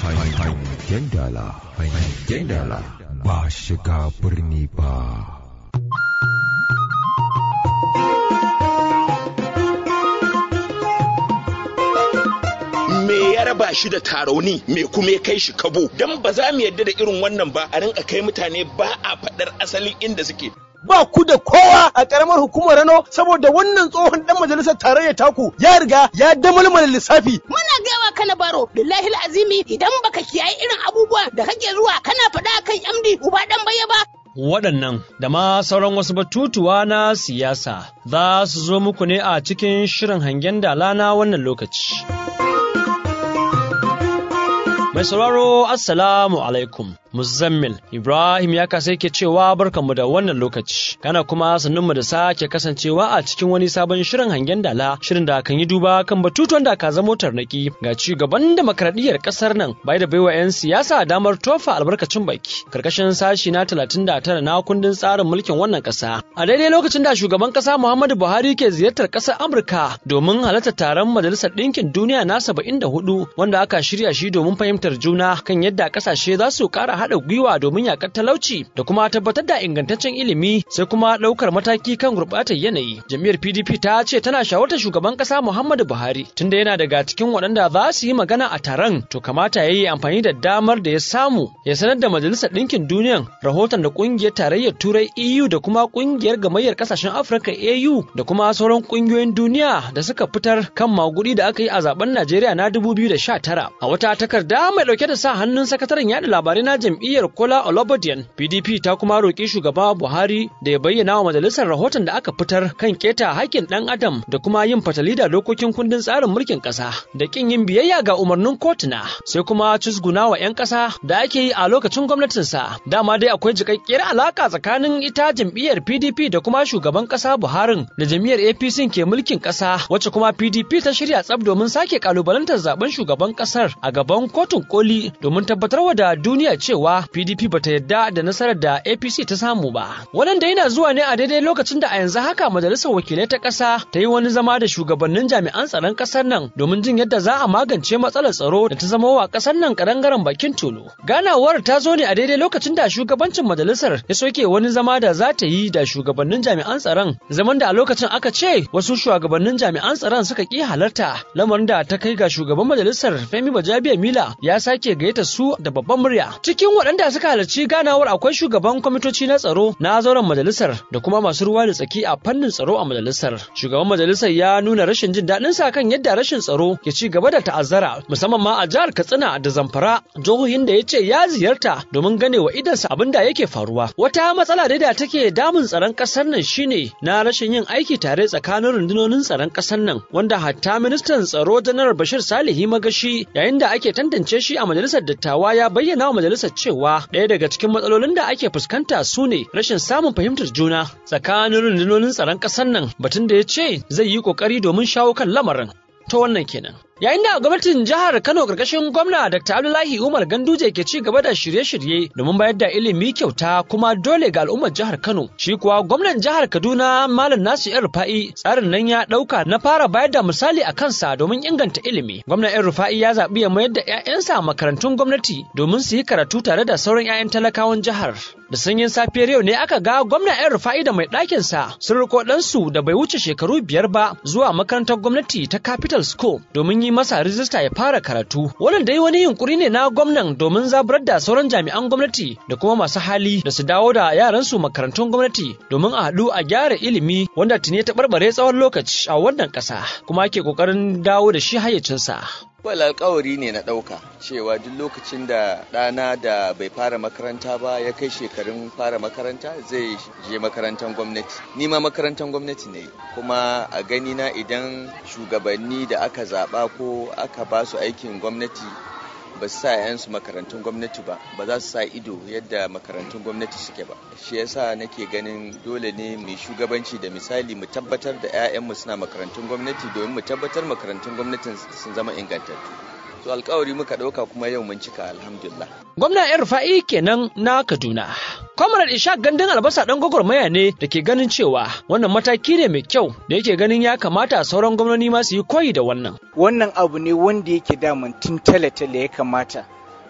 Hangen dala, hangen dala, ba shiga birni ba. me ya raba shi da tarauni me kuma ya kai shi kabo dan ba za mu yarda da irin wannan ba a rinka kai mutane ba a faɗar asalin inda suke ba ku da kowa a karamar hukumar Rano saboda wannan tsohon dan majalisar tarayya taku ya riga ya damalmala lissafi. Muna gawa kana baro billahi azimi idan baka kiyaye irin abubuwa da kake zuwa kana faɗa kan MD uba dan baya ba Waɗannan da ma sauran wasu batutuwa na siyasa za su zo muku ne a cikin shirin hangen dala na wannan lokaci. Mai sauraro Assalamu alaikum. Muzammil Ibrahim ya kasa yake cewa barkanmu da wannan lokaci. Kana kuma sannunmu da sake kasancewa a cikin wani sabon shirin hangen dala, shirin da kan yi duba kan batutuwan da ka zamo tarnaki ga ci gaban demokradiyyar kasar nan bai da baiwa 'yan siyasa damar tofa albarkacin baki. Karkashin sashi na 39 na kundin tsarin mulkin wannan kasa. A daidai lokacin da shugaban kasa Muhammadu Buhari ke ziyartar kasar Amurka domin halartar taron Majalisar Ɗinkin Duniya na 74 wanda aka shirya shi domin fahimtar juna kan yadda kasashe za su kara haɗa gwiwa domin yakar talauci da kuma tabbatar da ingantaccen ilimi sai kuma ɗaukar mataki kan gurɓatar yanayi. Jam'iyyar PDP ta ce tana shawartar shugaban ƙasa Muhammadu Buhari tunda yana daga cikin waɗanda za su yi magana a taron to kamata ya yi amfani da damar da ya samu ya sanar da Majalisar Ɗinkin Duniyan rahoton da ƙungiyar tarayyar Turai EU da kuma ƙungiyar gamayyar ƙasashen Afirka AU da kuma sauran ƙungiyoyin duniya da suka fitar kan magudi da aka yi a zaben Najeriya na 2019 a wata takarda mai ɗauke da sa hannun sakataren yaɗa labarai na jam'iyyar Kola Olobodiyan PDP ta kuma roƙi shugaba Buhari da ya bayyana wa majalisar rahoton da aka fitar kan keta haƙƙin ɗan adam da kuma yin fatali da dokokin kundin tsarin mulkin ƙasa da ƙin yin biyayya ga umarnin kotuna sai kuma cusguna wa 'yan ƙasa da ake yi a lokacin gwamnatinsa dama dai akwai jikakkiyar alaƙa tsakanin ita jam'iyyar PDP da kuma shugaban ƙasa Buharin da jam'iyyar APC ke mulkin ƙasa wacce kuma PDP ta shirya tsab domin sake kalubalantar zaben shugaban ƙasar a gaban kotun koli domin tabbatarwa da duniya cewa PDP bata yadda da nasarar da APC ta samu ba. Wannan da yana zuwa ne a daidai lokacin da a yanzu haka majalisar wakilai ta ƙasa ta yi wani zama da shugabannin jami'an tsaron ƙasar nan domin jin yadda za a magance matsalar tsaro da ta zama wa ƙasar nan karangaren bakin tulu. Ganawar ta zo ne a daidai lokacin da shugabancin majalisar ya soke wani zama da za ta yi da shugabannin jami'an tsaron zaman da a lokacin aka ce wasu shugabannin jami'an tsaron suka ƙi halarta lamarin da ta kai ga shugaban majalisar Femi Bajabiya Mila ya sake gayyata su da babban murya. Cikin waɗanda suka halarci ganawar akwai shugaban kwamitoci na tsaro na zauren majalisar da kuma masu ruwa da tsaki a fannin tsaro a majalisar. Shugaban majalisar ya nuna rashin jin daɗin sa kan yadda rashin tsaro ke ci gaba da ta'azzara musamman ma a jihar Katsina da Zamfara jihohin da ya ce ya ziyarta domin gane wa idansa abin da yake faruwa. Wata matsala dai da take damun tsaron ƙasar nan shine na rashin yin aiki tare tsakanin rundunonin tsaron ƙasar nan wanda hatta ministan tsaro janar Bashir Salihi Magashi yayin da ake tantance shi a majalisar dattawa ya bayyana wa majalisar cewa ɗaya daga cikin matsalolin da ake fuskanta su ne rashin samun fahimtar juna tsakanin rundunonin tsaron ƙasar nan batun da ya ce zai yi ƙoƙari domin shawo kan lamarin. Ta wannan kenan. Yayin da gwamnatin jihar Kano karkashin gwamna Dr. Abdullahi Umar Ganduje ke ci gaba da shirye-shirye domin bayar da ilimi kyauta kuma dole ga al'ummar jihar Kano. Shi kuwa gwamnan jihar Kaduna Malam Nasu Yan Rufa'i tsarin nan ya ɗauka na fara bayar da misali a kansa domin inganta ilimi. Gwamnan Yan Rufa'i ya zaɓi ya mayar da 'ya'yansa makarantun gwamnati domin su yi karatu tare da sauran 'ya'yan talakawan jihar. Da sanyin safiyar yau ne aka ga gwamnan Yan Rufa'i da mai ɗakinsa sun riko ɗansu da bai wuce shekaru biyar ba zuwa makarantar gwamnati ta Capital School domin yi masa rijista ya fara karatu. Wannan dai wani yunkuri ne na gwamnan domin zaburar da sauran jami'an gwamnati da kuma masu hali da su dawo da yaransu makarantun gwamnati domin a haɗu a gyara ilimi wanda tuni ta barbare tsawon lokaci a wannan ƙasa kuma ake ƙoƙarin dawo da shi hayyacinsa. Wal alkawari ne na ɗauka cewa duk lokacin da ɗana da bai fara makaranta ba ya kai shekarun fara makaranta zai je makarantar gwamnati. Ni ma makarantar gwamnati ne kuma a gani na idan shugabanni da aka zaɓa ko aka ba su aikin gwamnati ba su sa 'yansu makarantun gwamnati ba ba za su sa ido yadda makarantun gwamnati suke ba shi yasa nake ganin dole ne mu shugabanci da misali mu tabbatar da 'ya'yanmu suna makarantun gwamnati domin mu tabbatar makarantun gwamnatin sun zama ingantattu to alkawari muka ɗauka kuma yau mun cika alhamdulillah gwamna yan rufa'i kenan na kaduna Kwamarar Ishaq gandun albasa ɗan gwagwarmaya ne da ke ganin cewa wannan mataki ne mai kyau da yake ganin ya kamata sauran gwamnoni ma su yi koyi da wannan. Wannan abu ne wanda yake daman tun tale-tale ya kamata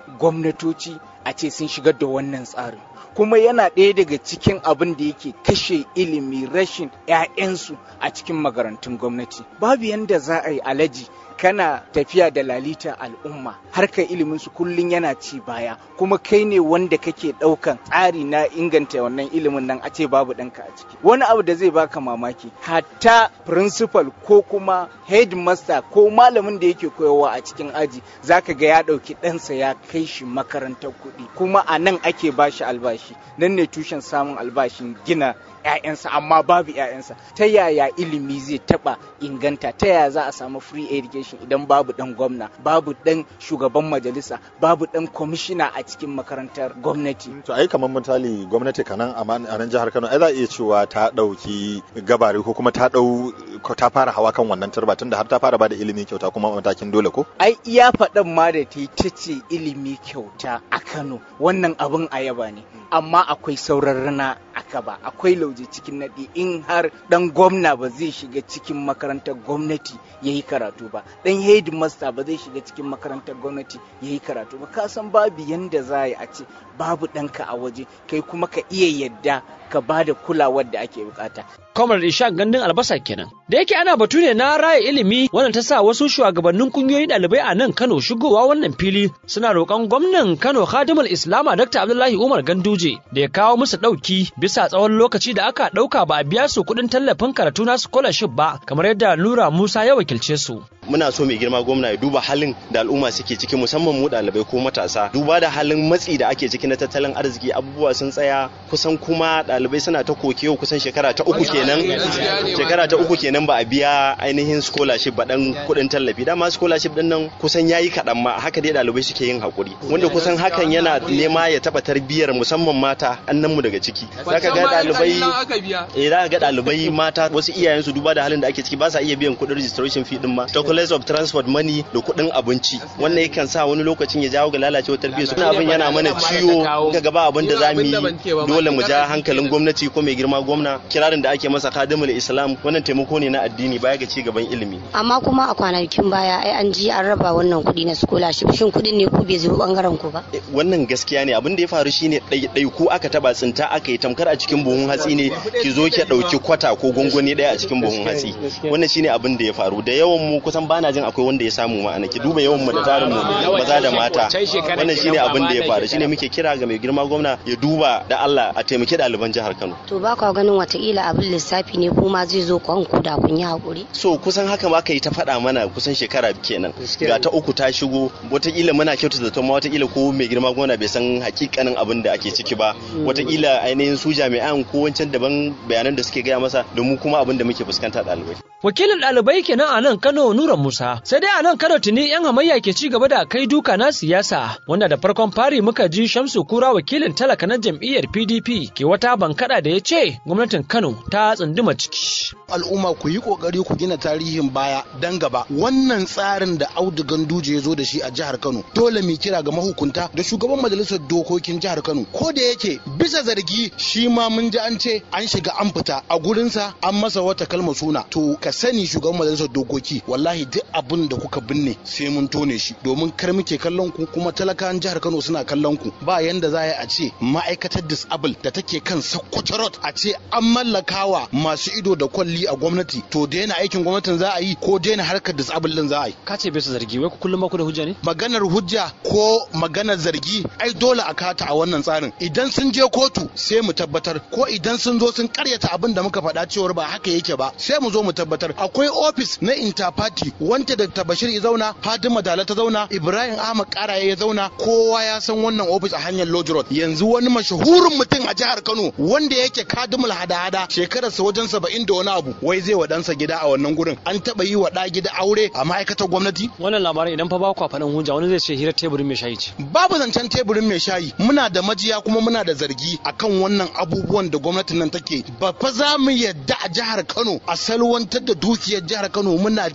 gwamnatoci a ce sun shigar da wannan tsarin kuma yana ɗaya daga cikin abin da yake kashe ilimi rashin 'ya'yansu a cikin makarantun gwamnati babu yanda za a yi alaji kana tafiya da lalita al'umma harkar ilimin su kullun yana ci baya kuma kai ne wanda kake ɗaukan tsari na inganta wannan ilimin nan a ce babu ɗanka a ciki wani abu da zai baka mamaki hatta principal ko kuma headmaster ko malamin da yake koyarwa a cikin aji zaka ga ya ɗauki ɗansa ya kai shi makarantar kuɗi kuma a nan ake bashi albashi nan ne tushen samun albashin gina 'ya'yansa amma babu 'ya'yansa ta yaya ilimi zai taba inganta ta yaya za a samu free education idan babu dan gwamna babu dan shugaban majalisa babu dan kwamishina a cikin makarantar gwamnati to ai kamar misali gwamnati kanan a nan jihar Kano ai za a iya cewa ta dauki gabari ko kuma ta dau ta fara hawa kan wannan turba tunda har ta fara bada ilimi kyauta kuma matakin dole ko ai iya faɗan ma da ta ta ce ilimi kyauta a Kano wannan abin ayaba ne amma akwai sauran rana aka ba akwai lauje cikin naɗi in har ɗan gwamna ba zai shiga cikin makarantar gwamnati ya yi karatu ba ɗan headmaster ba zai shiga cikin makarantar gwamnati ya yi karatu ba ka san babu yanda za a ce babu ɗanka a waje kai kuma ka iya yadda ka ba da kulawar da ake bukata Kwamar Ishaq gandun albasa kenan. Da yake ana batu ne na raya ilimi wannan ta sa wasu shugabannin kungiyoyin ɗalibai a nan Kano shigowa wannan fili suna roƙon gwamnan Kano Khadimul Islama Dr. Abdullahi Umar Ganduje da ya kawo musu ɗauki bisa tsawon lokaci da aka ɗauka ba a biya su kuɗin tallafin karatu na scholarship ba kamar yadda Nura Musa ya wakilce su. muna so mai girma gwamna ya duba halin da al'umma suke ciki musamman mu ɗalibai ko matasa duba da halin matsi da ake ciki na tattalin arziki abubuwa sun tsaya kusan kuma ɗalibai suna ta koke kusan shekara ta uku kenan shekara ta uku kenan ba a biya ainihin scholarship ba dan kuɗin tallafi dama scholarship din nan kusan yayi kaɗan ma haka dai ɗalibai suke yin hakuri wanda kusan hakan yana nema ya taɓa tarbiyyar musamman mata mu daga ciki zaka ga ɗalibai eh zaka ga ɗalibai mata wasu iyayensu duba da halin da ake ciki ba sa iya biyan kuɗin registration fee din ma less of transport money da kuɗin abinci wannan yakan sa wani lokacin ya jawo ga lalacewar tarbiyyar su abin yana mana ciwo ga gaba abin da zamu yi dole mu ja hankalin gwamnati ko mai girma gwamna kirarin da ake masa kadimul islam wannan taimako ne na addini baya ga ci gaban ilimi amma kuma a kwanakin baya ai an ji an raba wannan kuɗi na scholarship shin kuɗin ne ku bai zo bangaren ku ba wannan gaskiya ne abin da ya faru shine ɗai ku aka taba tsinta aka yi tamkar a cikin buhun hatsi ne ki zo ki ɗauki kwata ko gwangwani ɗaya a cikin buhun hatsi wannan shine abin da ya faru da yawan mu kusan bana jin akwai wanda ya samu ma'ana ki duba yawan mu da tarin mu maza da mata wannan shine abin da ya faru shine muke kira ga mai girma gwamna ya duba da Allah a taimaki ɗaliban jihar Kano to ba ka ganin watakila abin lissafi ne kuma zai zo kwan ku da kun yi hakuri so kusan haka ma yi ta faɗa mana kusan shekara kenan ga ta uku ta shigo watakila muna kyautu da ma watakila ko mai girma gwamna bai san hakikanin abin da ake ciki ba watakila ainihin su jami'an ko wancan daban bayanan da suke gaya masa da mu kuma abin da muke fuskanta ɗalibai wakilin ɗalibai kenan a nan Kano Nura Musa sai dai a nan Kano tuni yan hamayya ke ci gaba da kai duka na siyasa wanda da farkon fari muka ji Shamsu Kura wakilin talaka na jam'iyyar PDP ke wata bankada da ya ce gwamnatin Kano ta tsunduma ciki al'umma ku yi kokari ku gina tarihin baya dan gaba wannan tsarin da Audu Ganduje ya zo da shi a jihar Kano dole mu kira ga mahukunta da shugaban majalisar dokokin jihar Kano ko da yake bisa zargi shi ma mun ji an ce an shiga an fita a gurinsa an masa wata kalma suna to ka sani shugaban majalisar dokoki wallahi duk abin da kuka binne sai mun tone shi domin kar muke kallon ku kuma talakawan jihar Kano suna kallon ku ba yanda za a ce ma'aikatar disable da take kan Sokoto Road a ce an mallakawa masu ido da kwalli a gwamnati to daina aikin gwamnatin za a yi ko daina harkar disable din za a yi ka ce bisa zargi wai kullum ba ku da hujja ne maganar hujja ko maganar zargi ai dole a kata a wannan tsarin idan sun je kotu sai mu tabbatar ko idan sun zo sun karyata abin da muka faɗa cewar ba haka yake ba sai mu zo mu tabbatar akwai ofis na interparty wanda da tabashir ya zauna Fatima Dala ta zauna Ibrahim Ahmad Karaye ya zauna kowa ya san wannan ofis a hanyar Lodge Road yanzu wani mashahurin mutum a jihar Kano wanda yake kadimul hada-hada shekararsa wajen saba'in da wani abu wai zai wa ɗansa gida a wannan gurin an taɓa yi wa ɗa gida aure a ma'aikatar gwamnati wannan labarin idan fa ba ku faɗin hujja wani zai ce hirar teburin mai shayi ce babu zancen teburin mai shayi muna da majiya kuma muna da zargi akan wannan abubuwan da gwamnatin nan take ba fa za mu yadda a jihar Kano a salwantar da dukiyar jihar Kano muna ji muna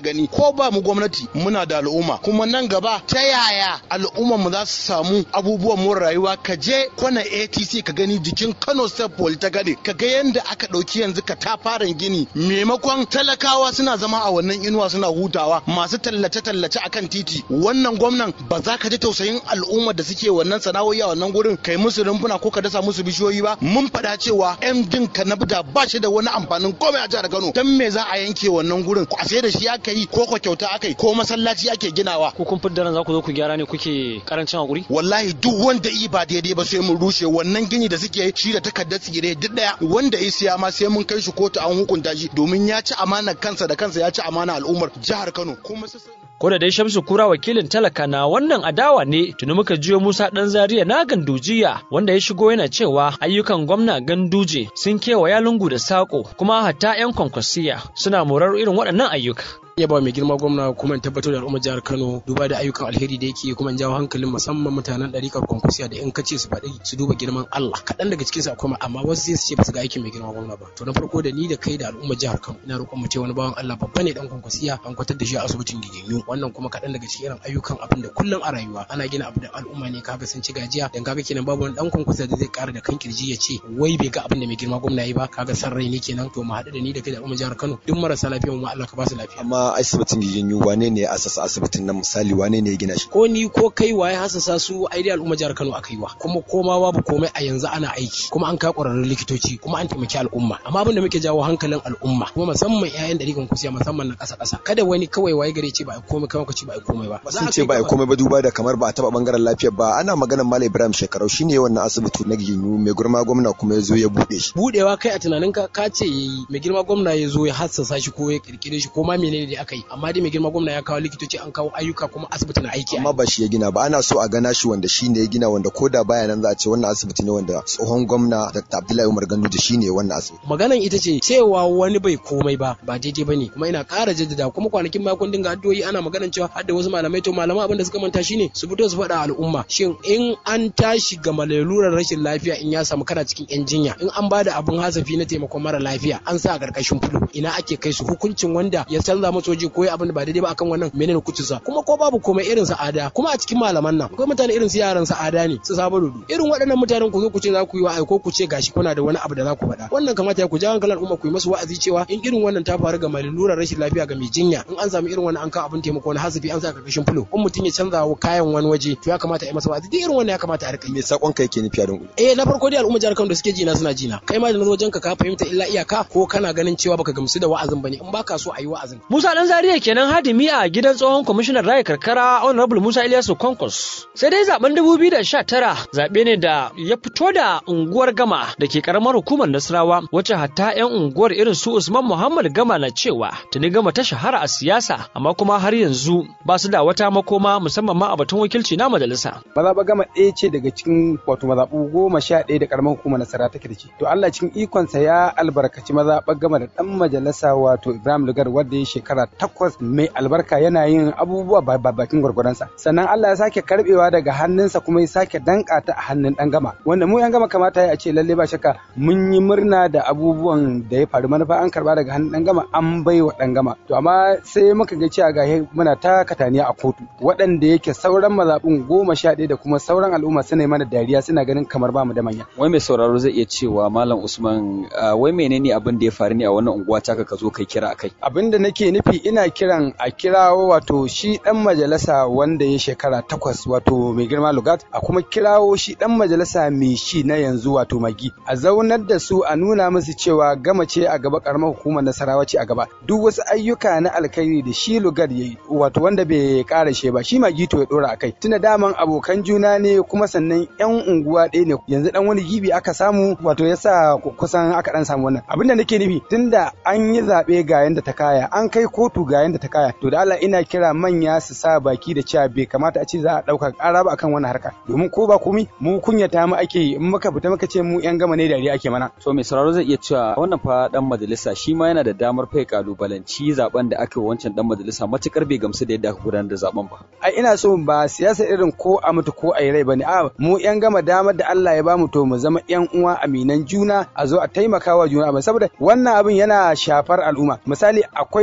gani ko ba mu gwamnati muna da al'umma kuma nan gaba ta yaya al'ummar mu za su samu abubuwan more rayuwa ka je kwana ATC ka gani jikin Kano State Polytechnic ka ga yanda aka ɗauki yanzu ka ta fara gini maimakon talakawa suna zama a wannan inuwa suna hutawa masu tallace-tallace akan titi wannan gwamnan ba za ka ji tausayin al'ummar da suke wannan sana'o'i a wannan gurin kai musu rumfuna ko ka dasa musu bishiyoyi ba mun faɗa cewa MD ka na ba shi da wani amfanin komai a jihar Kano dan me za a yanke wannan gurin a sai da shi aka yi ko ko kyauta aka yi ko masallaci ake ginawa ko kun fidda za ku zo ku gyara ne kuke karancin hakuri wallahi duk wanda yi ba daidai ba sai mun rushe wannan gini da suke shi da takardar tsire duk daya wanda ya siya ma sai mun kai shi kotu an hukunta shi domin ya ci amanar kansa da kansa ya ci amana al'ummar jihar Kano kuma Ko da dai Shamsu Kura wakilin talaka na wannan adawa ne tuni muka jiyo Musa Dan Zaria na Gandujiya wanda ya shigo yana cewa ayyukan gwamna Ganduje sun kewaya lungu da sako kuma hatta 'yan kwankwasiya suna morar irin waɗannan ayyuka. ya ba mai girma gwamna kuma in tabbatar da al'ummar jihar Kano duba da ayyukan alheri da yake kuma in jawo hankalin musamman mutanen ɗarikar kwankwasiya da in kace su faɗi su duba girman Allah kaɗan daga cikin su akwai amma wasu sai su ce ba su ga aikin mai girma gwamna ba to na farko da ni da kai da al'ummar jihar Kano ina roƙon mu ce wani bawan Allah babba ne dan kwankwasiya an kwatar da shi a asibitin Giginyu wannan kuma kaɗan daga cikin irin ayyukan abin da kullum a rayuwa ana gina abu da al'umma ne kaga sun ci gajiya dan kaga kenan babu wani dan kwankwasiya da zai ƙara da kan kirji ya ce wai bai ga abin da mai girma gwamna yi ba kaga san rai ne kenan to mu haɗu da ni da kai da al'ummar jihar Kano duk marasa lafiya mu Allah ka ba su lafiya amma asibitin Giginyu janyo wane ne ya asasa asibitin nan misali wane ne ya gina shi ko ni ko kai waye hasasa su ai dai al'umma jihar Kano aka yi wa kuma koma babu komai a yanzu ana aiki kuma an kai ƙwararrun likitoci kuma an taimaki al'umma amma abin da muke jawo hankalin al'umma kuma musamman ƴaƴan ɗarikan kusiya musamman na ƙasa ƙasa kada wani kawai waye gare ce ba ai komai kawai ce ba ai komai ba sun ce ba ai komai ba duba da kamar ba a taɓa bangaren lafiyar ba ana maganar Malam Ibrahim Shekarau shine wannan asibiti na Ginyu mai girma gwamna kuma ya zo ya buɗe shi buɗewa kai a tunaninka ka ce yayi mai girma gwamna ya zo ya hassasa shi ko ya kirkire shi ko ma menene da aka yi amma dai mai girma gwamna ya kawo likitoci an kawo ayyuka kuma asibiti na aiki amma ba shi ya gina ba ana so a gana shi wanda shi ne ya gina wanda ko da baya nan za a ce wannan asibiti ne wanda tsohon gwamna Dr. Abdullahi Umar Ganduje shi ne wannan asibiti maganan ita ce cewa wani bai komai ba ba daidai ba ne kuma ina ƙara jaddada kuma kwanakin ma kun dinga addu'o'i ana maganan cewa hadda wasu malamai to malaman abin da suka manta shine su fito su faɗa al'umma shin in an tashi ga malalurar rashin lafiya in ya samu kana cikin yan jinya in an bada abin hasafi na taimakon mara lafiya an sa a ƙarƙashin fulo ina ake kai su hukuncin wanda ya canza masa waje ko abin da ba daidai ba akan wannan menene hukuncinsa kuma ko babu komai irin sa'ada kuma a cikin malaman nan akwai mutane irin su yaran sa'ada ne su sabo dudu irin waɗannan mutanen ku zo ku ce za ku yi wa'azi ko ku ce gashi kuna da wani abu da za ku faɗa wannan kamata ya ku ja hankalin al'umma ku yi masu wa'azi cewa in irin wannan ta faru ga mai lura rashin lafiya ga mai jinya in an samu irin wannan an kawo abin taimako wani hasafi an sa karkashin fulo in mutum ya canza wa kayan wani waje to ya kamata a yi masa wa'azi duk irin wannan ya kamata a rika me sakon kai ke nufi a dungu eh na farko dai al'umma jihar Kano da suke jina suna jina kai ma da nazo wajenka ka fahimta illa iyaka ko kana ganin cewa baka gamsu da wa'azin bane in baka so a yi wa'azin Musa dan Zariya kenan hadimi a gidan tsohon kwamishinan raya karkara honorable Musa Ilyasu Konkos sai dai zaben 2019 zabe ne da ya fito da unguwar Gama da ke karamar hukumar Nasarawa wacce hatta yan unguwar irin su Usman Muhammad Gama na cewa tuni Gama ta shahara a siyasa amma kuma har yanzu ba su da wata makoma musamman ma a batun wakilci na majalisa mazaɓa Gama ɗaya ce daga cikin wato mazaɓu goma sha ɗaya da karamar hukumar Nasara take da shi to Allah cikin ikonsa ya albarkaci mazaɓa Gama da ɗan majalisa wato Ibrahim Lugar wanda ya shekara takwas mai albarka yana yin abubuwa ba bakin gwargwaransa sannan Allah ya sake karbewa daga hannunsa kuma ya sake danka ta a hannun dan gama wanda mu yan gama kamata ya ce lalle ba shakka mun yi murna da abubuwan da ya faru manufa an karba daga hannun dan gama an bai wa dan gama to amma sai muka ga cewa ga muna ta kataniya a kotu waɗanda yake sauran mazaɓun goma sha ɗaya da kuma sauran al'umma suna yi mana dariya suna ganin kamar ba mu da manya wai mai sauraro zai iya cewa malam usman wai menene abin da ya faru ne a wannan unguwa taka ka zo kai kira akai abin da nake nufi ina kiran a kirawo wato shi dan majalisa wanda ya shekara takwas wato mai girma lugat a kuma kirawo shi dan majalisa mai shi na yanzu wato magi a zaunar da su a nuna musu cewa gama ce a gaba karamar hukumar nasarawa ce a gaba duk wasu ayyuka na alkhairi da shi lugat yayi wato wanda bai kara she ba shi magi to ya dora akai tunda daman abokan juna ne kuma sannan yan unguwa ɗaya ne yanzu dan wani gibi aka samu wato yasa kusan aka dan samu wannan abinda nake nufi tunda an yi zaɓe ga yanda ta kaya an kai kotu ga yanda ta kaya to da Allah ina kira manya su sa baki da cewa bai kamata a ce za a ɗauka ƙara ba akan wannan harka domin ko ba komi mu kunyata mu ake yi in muka fita muka ce mu yan gama ne dariya ake mana to mai sauraro zai iya cewa wannan fa dan majalisa shi ma yana da damar fai kalubalanci zaben da aka yi wancan dan majalisa matukar bai gamsu da yadda aka gudanar da zaben ba ai ina so ba siyasa irin ko a mutu ko a yi rai bane a mu yan gama damar da Allah ya bamu to mu zama yan uwa aminan juna a zo a taimaka wa juna ba saboda wannan abin yana shafar al'umma misali akwai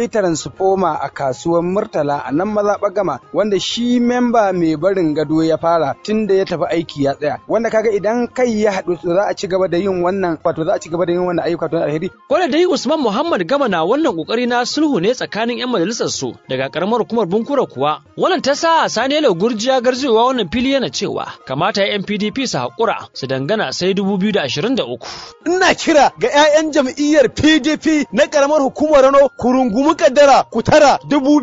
transformer a kasuwar Murtala a nan mazaɓa gama wanda shi memba mai barin gado ya fara tun da ya tafi aiki ya tsaya wanda kaga idan kai ya haɗu za a ci gaba da yin wannan wato za a ci gaba da yin wannan ayyuka to alheri. Ko da dai Usman Muhammad Gama na wannan kokari na sulhu ne tsakanin 'yan majalisar su daga karamar hukumar Bunkura kuwa wannan ta sa Sanelo Gurjiya garzewa wannan fili yana cewa kamata 'yan PDP su haƙura su dangana sai 2023. Ina kira ga 'ya'yan jam'iyyar PDP na karamar hukumar Rano ku rungumi kaddara ku tara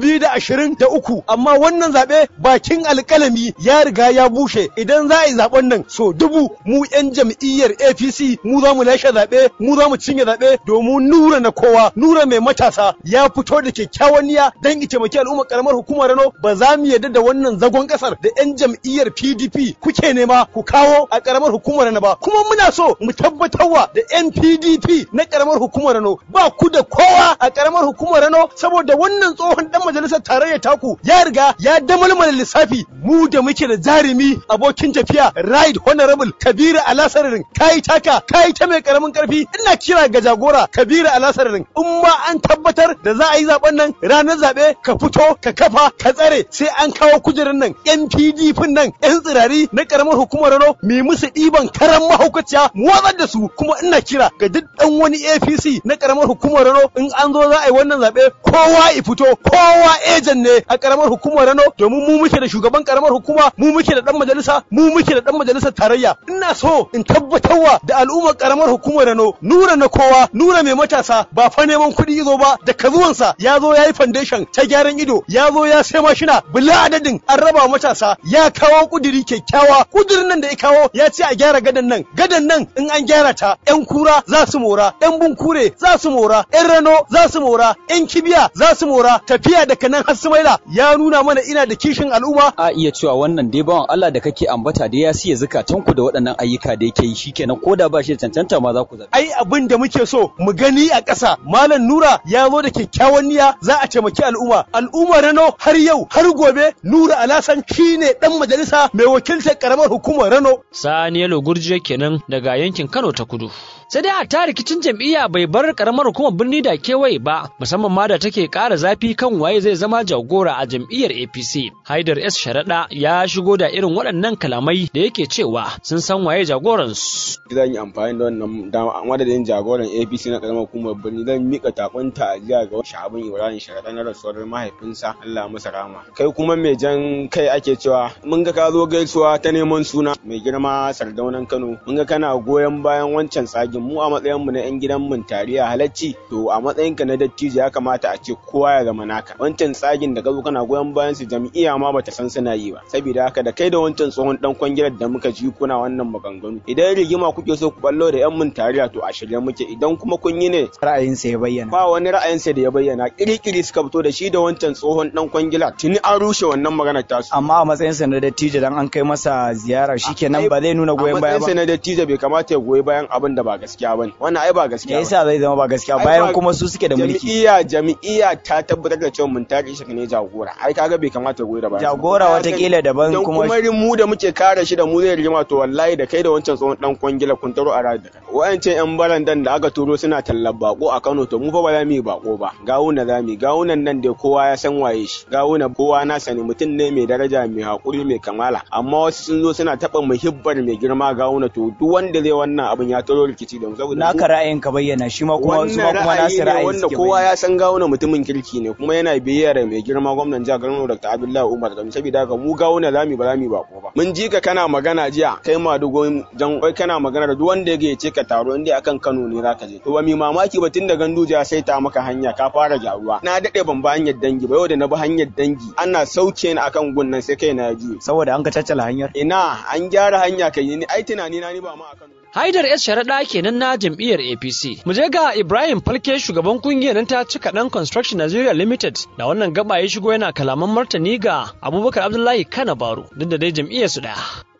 2023 amma wannan zaɓe bakin alƙalami ya riga ya bushe idan za a yi zaɓen nan so dubu mu 'yan jam'iyyar APC mu za mu lashe zaɓe mu za mu cinye zaɓe domin nura na kowa nura mai matasa ya fito da kyakkyawan niyya don ita taimaki al'ummar karamar hukumar Rano ba za mu yarda da wannan zagon ƙasar da 'yan jam'iyyar PDP kuke nema ku kawo a karamar hukumar Rano ba kuma muna so mu tabbatarwa da 'yan PDP na karamar hukumar Rano ba ku da kowa a karamar hukumar Rano saboda wannan tsohon dan majalisar tarayya taku ya riga ya damalmala lissafi mu da muke da jarumi abokin tafiya right honorable Kabiru Alasararin kai taka kai ta mai karamin karfi ina kira ga jagora Kabiru Alasararin in ma an tabbatar da za a yi zaben nan ranar zabe ka fito ka kafa ka tsare sai an kawo kujerar nan yan PDP nan yan tsirari na karamar hukumar Rano mi musu ɗiban karan mahaukaciya mu watsar da su kuma ina kira ga duk dan wani APC na karamar hukumar Rano in an zo za a yi wannan zabe kowa i fito kowa ejan ne a karamar hukumar Rano domin mu muke da shugaban karamar hukuma mu muke da dan majalisa mu muke da dan majalisar tarayya ina so in tabbatarwa da al'ummar karamar hukumar Rano nura na kowa nura mai matasa ba fa neman kuɗi zo ba da kazuwansa ya zo ya yi foundation ta gyaran ido ya zo ya sai mashina bila adadin an raba matasa ya kawo kudiri kyakkyawa kudirin nan da ya kawo ya ce a gyara gadan nan gadan nan in an gyara ta yan kura za su mora yan bunkure za su mora yan rano za su mora yan kibiya za su mora tafiya daga nan har sumaila ya nuna mana ina da kishin al'umma a iya cewa wannan dai bawan Allah da kake ambata da ya siya zukatanku da waɗannan ayyuka da yake yi shikenan ko da ba shi da cancanta ma za ku zaɓi ai abin da muke so mu gani a ƙasa malam nura ya zo da kyakkyawan niyya za a taimaki al'umma al'umma rano har yau har gobe nura alasan shine dan majalisa mai wakiltar karamar hukumar rano Saniyalo Gurjiya kenan daga yankin Kano ta Kudu. Sai dai a rikicin jam'iyya bai bar karamar hukumar birni da kewaye ba, musamman ma da take ƙara zafi kan waye zai zama jagora a jam'iyyar APC. Haidar S. Sharaɗa ya shigo da irin waɗannan kalamai da yake cewa sun san waye jagoransu. Zan yi amfani da wannan dama a madadin jagoran APC na karamar hukumar birni zan mika takon ta'aziyya ga Shahabin Ibrahim Sharaɗa na rasuwar mahaifinsa Allah masa rama. Kai kuma mai jan kai ake cewa mun ga ka zo gaisuwa ta neman suna mai girma sardaunan Kano mun ga kana goyon bayan wancan tsagin mu a matsayin mu na yan gidan mun tariya halacci to a matsayin ka na dattijo ya kamata a ce kowa ya zama naka wancan tsagin da ka zo kana goyon bayan su jam'iyya ma bata san suna yi ba saboda haka da kai da wancan tsohon dan kwangilar da muka ji kuna wannan maganganu idan rigima kuke so ku ballo da yan mun tariya to a shirye muke idan kuma kun yi ne ra'ayinsa ya bayyana ba wani ra'ayinsa da ya bayyana kirikiri suka fito da shi da wancan tsohon dan kwangila tuni an rushe wannan maganar tasu amma a matsayinsa na dattijo dan an kai masa ziyara shikenan ba zai nuna goyon baya ba matsayinsa na dattijo bai kamata ya goyi bayan abin da ba gaskiya bane wannan ai ba gaskiya me yasa zai zama ba gaskiya bayan kuma su suke da mulki jami'iyya jami'iyya ta tabbatar da cewa mun tare shi ne jagora ai kaga bai kamata ya goyi da bayan jagora watakila daban kuma kuma mu da muke kare shi da mu zai rigima to wallahi da kai da wancan tsohon dan kwangila kun taro a rayuwa wa'ancan yan barandan da aka turo suna tallar bako a Kano to mu fa ba za mu yi bako ba gawuna za mu gawunan nan da kowa ya san waye shi gawuna kowa na sani mutum ne mai daraja mai hakuri mai kamala amma wasu sun zo suna taba muhibbar mai girma gawuna to duk wanda zai wannan abin ya taro rikici da mu saboda naka ra'ayin ka bayyana shi ma kuma su ma kuma nasu ra'ayi wanda kowa ya san gawuna mutumin kirki ne kuma yana biyayya da mai girma gwamnan jihar Kano Dr. Abdullahi Umar Gami saboda haka mu gawuna za mu ba za mu bako ba mun ji ka kana magana jiya kai ma dugo jan wai kana magana da duk wanda ya ce ka taro inda akan Kano ne zaka je to ba mi mamaki ba tun da ganduje ya saita maka hanya ka fara gyaruwa na dade ban ba hanyar dangi ba yau da na bi hanyar dangi ana sauke ni akan gunnan sai kai na ji saboda an ka caccala hanyar ina an gyara hanya kai ni ai tunani na ni ba ma akan Haidar S sharaɗa kenan na jam'iyyar APC. Mu je ga Ibrahim Falke shugaban kungiyar nan ta cika ɗan Construction Nigeria Limited da wannan gaba ya shigo yana kalaman martani ga Abubakar Abdullahi Kana Baro duk da dai jam'iyyar su ɗaya.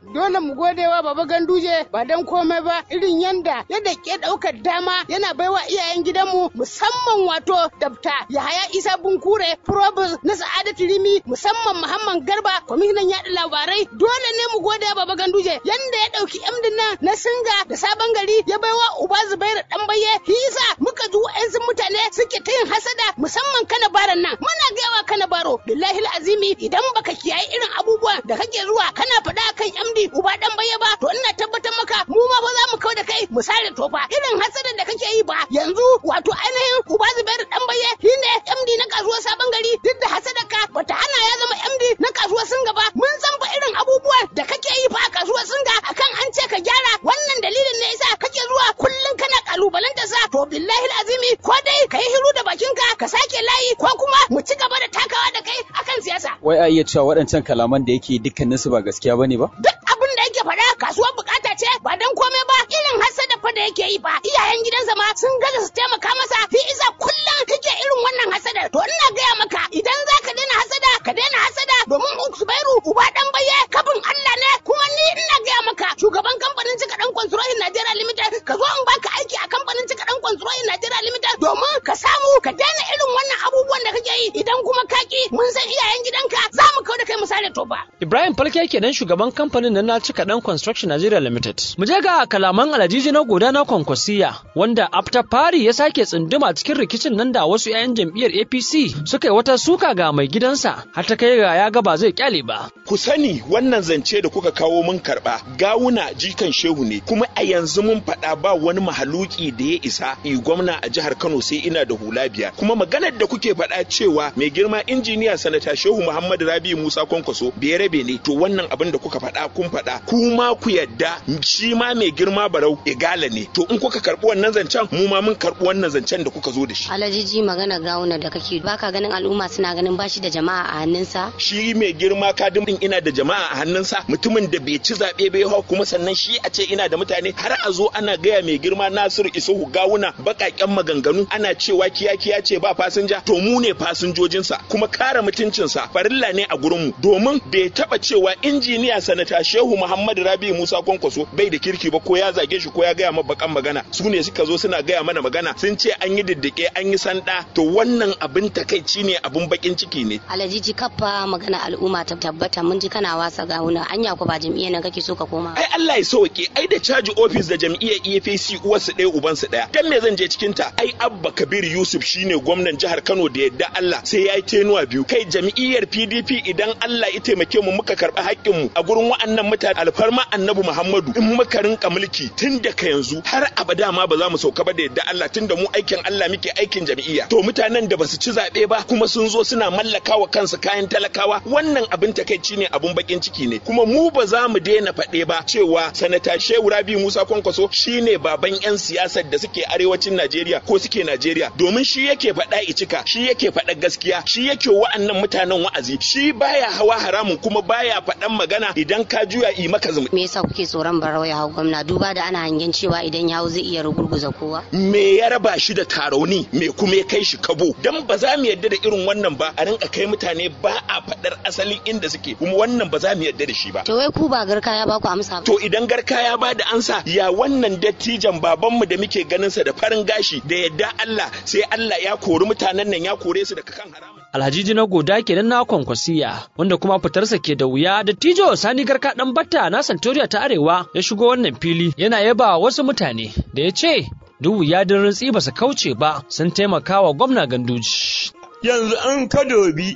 dole mu gode wa baba ganduje ba dan komai ba irin yanda yadda ke daukar dama yana baiwa iyayen gidanmu musamman wato dabta yahaya isa bunkure probus na sa'adatu rimi musamman muhammad garba kwamishinan yaɗa labarai dole ne mu gode wa baba ganduje yanda ya ɗauki emdin nan na singa da sabon gari ya baiwa uba zubairu dan baye hisa muka ji wa'ansu mutane suke ta yin hasada musamman kana baran nan muna gaiwa kana baro billahi azimi idan baka kiyaye irin abubuwan da kake zuwa kana faɗa kan MD uba dan baye ba to ina tabbatar maka mu ma fa za mu kau da kai mu sare tofa irin hasadan da kake yi ba yanzu wato ainihin uba zubairu dan baye shine MD na kasuwar sabon gari duk da hasadarka bata hana ya zama MD na kasuwar singa ba mun san fa irin abubuwan da kake yi fa a kasuwar singa akan an ce ka gyara wannan dalilin ne yasa kake zuwa kullum kana kalubalanta sa to billahi azimi ko dai ka yi hiru da bakinka ka sake layi ko kuma mu ci gaba da takawa da kai akan siyasa Wai a iya cewa waɗancan kalaman da yake dukkaninsu ba gaskiya bane ba? duk abin da yake faɗa kasuwar bukata ce ba dan komai ba irin hasada fa da yake yi ba iyayen gidansa ma sun gaza su taimaka masa fi isa kullum kake irin wannan hasada to ina gaya maka idan za ka daina hasada ka daina hasada domin Zubairu uba dan baye kafin Allah ne kuma ni ina gaya maka shugaban kamfanin cika dan Construction Nigeria Limited ka zo in baka aiki a kamfanin cika dan Construction Nigeria Limited domin ka samu ka daina irin wannan abubuwan da kake yi idan kuma kaki mun san iyayen gidanka za mu kawo da kai misali to ba Ibrahim Falke kenan shugaban kamfanin nan na cika dan Construction Nigeria Limited. Mu je ga kalaman Alajiji na goda na Kwankwasiya wanda after fari ya sake tsunduma cikin rikicin nan da wasu 'ya'yan jam'iyyar APC suka yi wata suka ga mai gidansa har ta kai ga ya ga ba zai kyale ba. ku sani wannan zance da kuka kawo mun karba gawuna jikan shehu ne kuma a yanzu mun faɗa ba wani mahaluki da ya isa yi gwamna a jihar Kano sai ina da hula biya kuma maganar da kuke faɗa cewa mai girma injiniya sanata shehu Muhammadu Rabi Musa Kwankwaso bai rabe ne to wannan abin da kuka faɗa kun faɗa kuma ku yadda shi ma mai girma barau igala ne to in kuka karɓi wannan zancen mu ma mun karɓi wannan zancen da kuka zo da shi Alajiji magana gawuna da kake baka ganin al'umma suna ganin bashi da jama'a a hannunsa shi mai girma kadin din ina da jama'a a hannunsa mutumin da bai ci zaɓe bai hau kuma sannan shi a ce ina da mutane har a zo ana gaya mai girma Nasiru Isuhu gawuna baƙaƙen maganganu ana cewa kiya kiya ce ba fasinja to mu ne fasinjojinsa kuma kare mutuncinsa farilla ne a gurinmu domin bai taɓa cewa injiniya sanata Shehu Muhammadu Rabi Musa Kwankwaso bai da kirki ba ko ya zage shi ko ya gaya ma bakan magana su ne suka zo suna gaya mana magana sun ce an yi diddike an yi sanda to wannan abin takaici ne abin bakin ciki ne Alajiji kaffa magana al'umma ta tabbata mun ji kana wasa gawuna anya ko ba jam'iyyar nan kake so ka koma ai Allah ya sauke ai da caji ofis da jam'iyyar EFCC uwarsu ɗaya ubansu ɗaya dan me zan je cikin ta ai Abba Kabir Yusuf shine gwamnan jihar Kano da yadda Allah sai ya yi tenuwa biyu kai jam'iyyar PDP idan Allah ya taimake mu muka karɓi haƙƙin mu a gurin wa'annan mutane alfarma Annabi Muhammadu in muka rinka mulki tun daga yanzu har abada ma ba za mu sauka ba da yadda Allah tun da mu aikin Allah muke aikin jam'iyya to mutanen da basu ci zaɓe ba kuma sun zo suna mallakawa kansu kayan talakawa wannan abin takaici ne abin bakin ciki ne kuma mu ba za mu daina faɗe ba cewa sanata Shehu Rabi Musa Kwankwaso shine baban 'yan siyasar da suke arewacin Najeriya ko suke Najeriya domin shi yake faɗa icika shi yake faɗa gaskiya shi yake wa'annan mutanen wa'azi shi baya hawa haramun kuma baya faɗan magana idan ka juya yi maka zumi me yasa kuke tsoron barau ya hau gwamna duba da ana hangen cewa idan ya hau zai iya rugurguza kowa me ya raba shi da tarauni me kuma ya kai shi kabo dan ba za mu yadda da irin wannan ba a rinka kai mutane ba a faɗar asalin inda suke kuma wannan ba za mu yadda da shi ba to wai ku ba garka ya baku amsa ba to idan garka ya ba da ansa ya wannan dattijan babanmu da muke ganin sa da farin gashi da yadda Allah sai Allah ya kori mutanen nan ya kore su daga kan haram Alhaji na goda kenan na kwankwasiya wanda kuma fitarsa ke da wuya da tijo sani garka dan batta na santoriya ta arewa ya shigo wannan fili yana yaba wasu mutane da ya ce duk wuya da rintsi ba su kauce ba sun taimaka wa gwamna ganduji. yanzu an ka dobi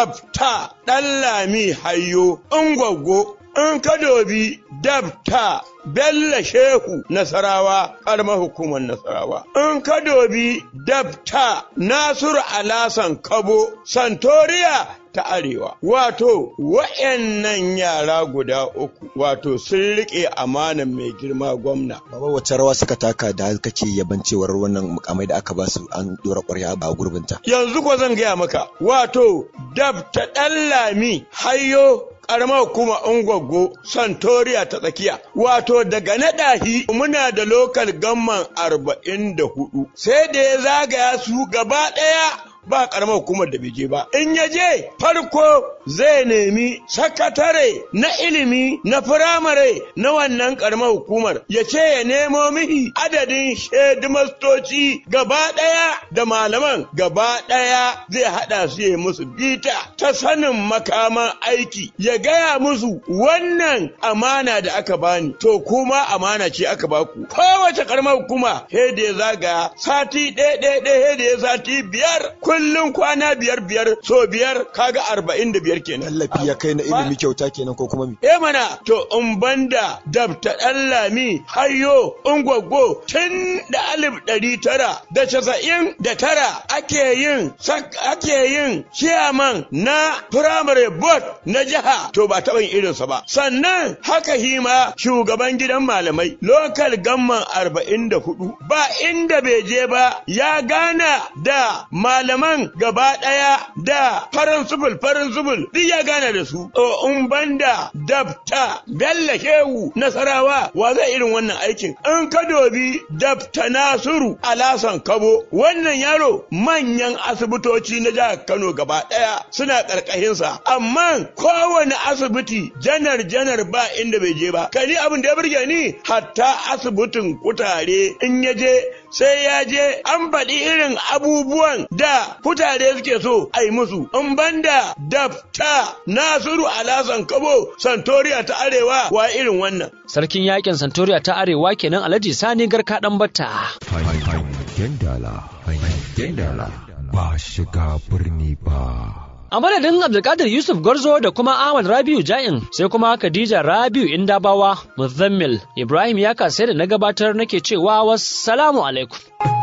dabta ɗan lami hayo ungwaggo in ka dobi dabta Bello Shehu Nasarawa, ƙaramar hukumar Nasarawa. In ka dobi dabta Nasiru Alasan Kabo, Santoriya ta Arewa. Wato, wa'yannan yara guda uku, wato sun riƙe amanan mai girma gwamna. Baba wacce rawa suka taka da kake yaban cewar wannan mukamai da aka ba su an dora ƙwarya ba gurbinta. Yanzu ko zan gaya maka, wato, dabta ɗan lami hayo karamar kuma ungwaggo santoriya ta tsakiya wato daga naɗahi muna da lokal gamman arba'in da hudu sai da ya zagaya su gaba ɗaya ba karamar hukumar da bai je ba in ya je farko zai nemi sakatare na ilimi na firamare na wannan karamar hukumar ya ce ya nemo mihi adadin shedimastoci gaba ɗaya da malaman gaba ɗaya zai haɗa su ya musu bita ta sanin makaman aiki ya gaya musu wannan amana da aka bani to kuma amana ce aka baku kowace karamar hukuma he da ya zaga sati ɗaya ɗaya ɗaya he da ya sati biyar kullum kwana biyar biyar so biyar kaga arba'in da biyar kenan tallafi ya kai na ilimi kyauta kenan ko kuma mi eh mana to in banda dabta ɗan lami hayo ungwaggo tun da alif ɗari tara da casa'in da tara ake yin ake yin ciyaman na firamare board na jiha to ba taɓa yin irinsa ba sannan haka hima shugaban gidan malamai lokal gamman arba'in da hudu ba inda bai je ba ya gana da malaman gaba ɗaya da farin subul farin subul duk ya gana da su o in banda dabta bella shehu nasarawa wa zai irin wannan aikin in ka dobi dabta nasiru alasan kabo wannan yaro manyan asibitoci na jihar kano gaba ɗaya suna ƙarƙashinsa amma kowane asibiti janar janar ba inda bai je ba kani abin da ya burge ni hatta asibitin kutare in ya je sai ya je an faɗi irin abubuwan da kutare suke so a yi musu in banda dafta nasiru alasan kabo santoriya ta arewa wa irin wannan sarkin yakin santoriya ta arewa kenan alhaji sani garka dan batta hangen dala hangen dala ba shiga birni ba A madadin Abdulkadir Yusuf Garzo da kuma Ahmad Rabiu Ja'in sai kuma Khadija Rabiu Indabawa Muzammil Ibrahim ya kasai da na gabatar nake cewa wassalamu alaikum.